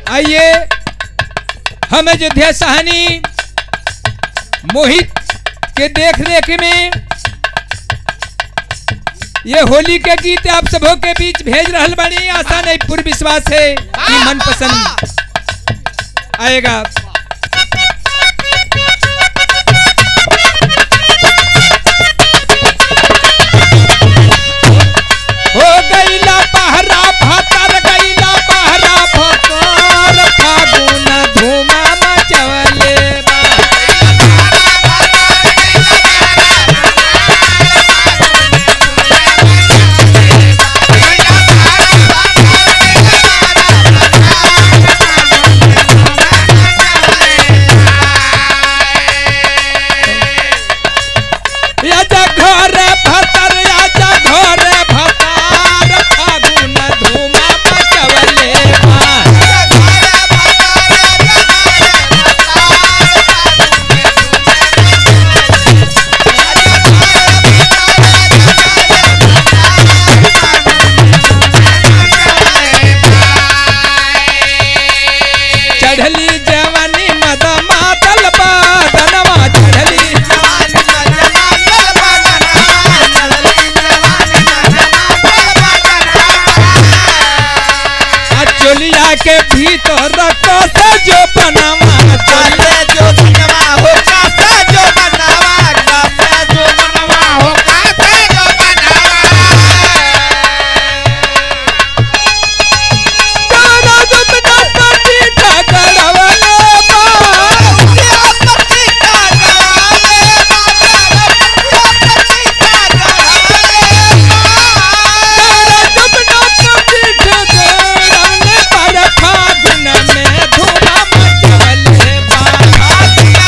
आइए हम अयोध्या सहानी मोहित के देख रेख में ये होली के गीत आप सबों के बीच भेज रहल बानी आशा नहीं पूर्ण विश्वास है कि मन पसंद आएगा हो गईला बहरा भतर गईला बहरा भतर फागुन धूमा मचवले बा आजा घर भतर आजा घर भतर फागुन धूमा मचवले बा चढ़ली जवानी मद मातल बा धनवा चढ़ली आ चोलिया के भीतर कसे जो बनवा चोलिया तारा दुपना पटी ठगड़वले बा तारा दुपना पटी ठगड़वले पर फागुन में धूमा मचवले बा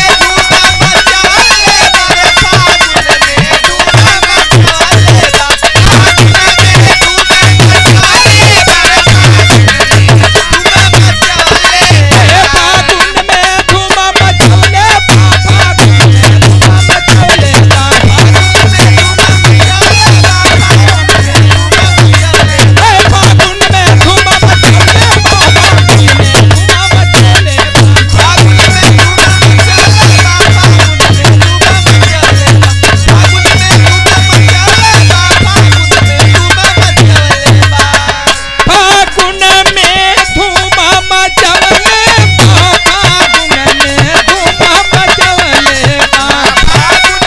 हे फागुन में धूमा मचवले बा फागुन में धूमा मचवले बा हे फागुन में धूमा मचवले बा फागुन में धूमा मचवले बा फागुन में धूमा मचवले बा फागुन में धूमा मचवले बा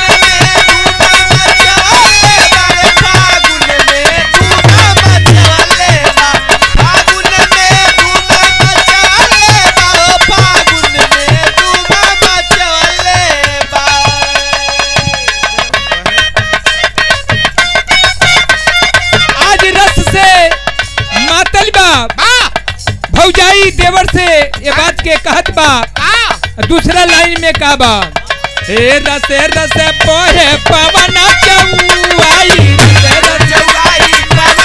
आज रस से मातल बा भौजाई देवर से ये बात के कहत बा दूसरा लाइन में का बा हे रसे रसे पोहे पवन चौआई रसे रसे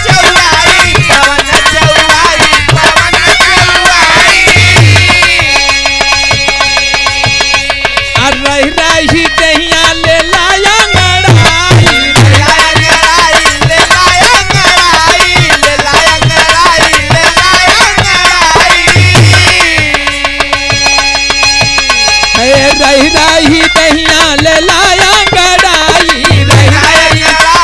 आ रही रही दहिया ले लाया ngड़ाई हे रही रही दहिया ले लाया गड़ाई रही रही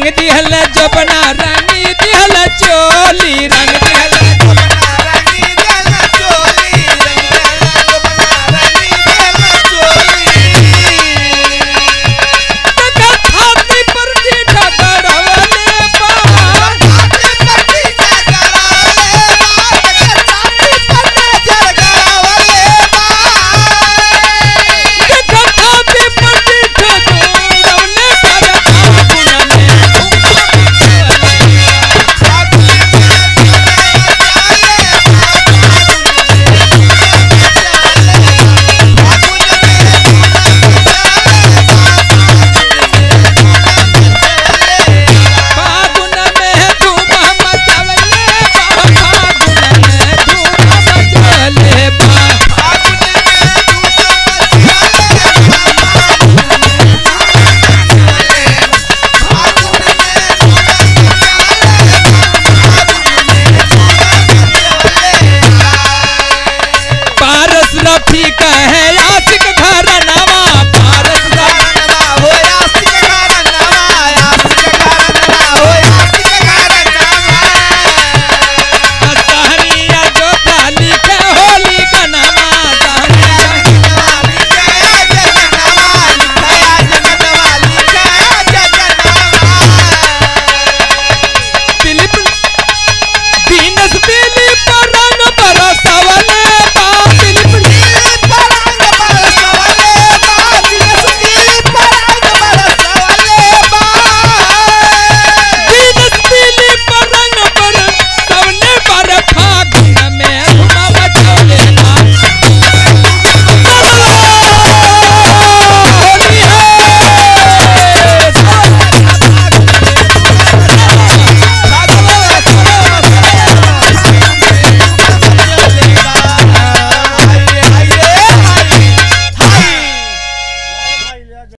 दिहल जबना रानी दिहल चोली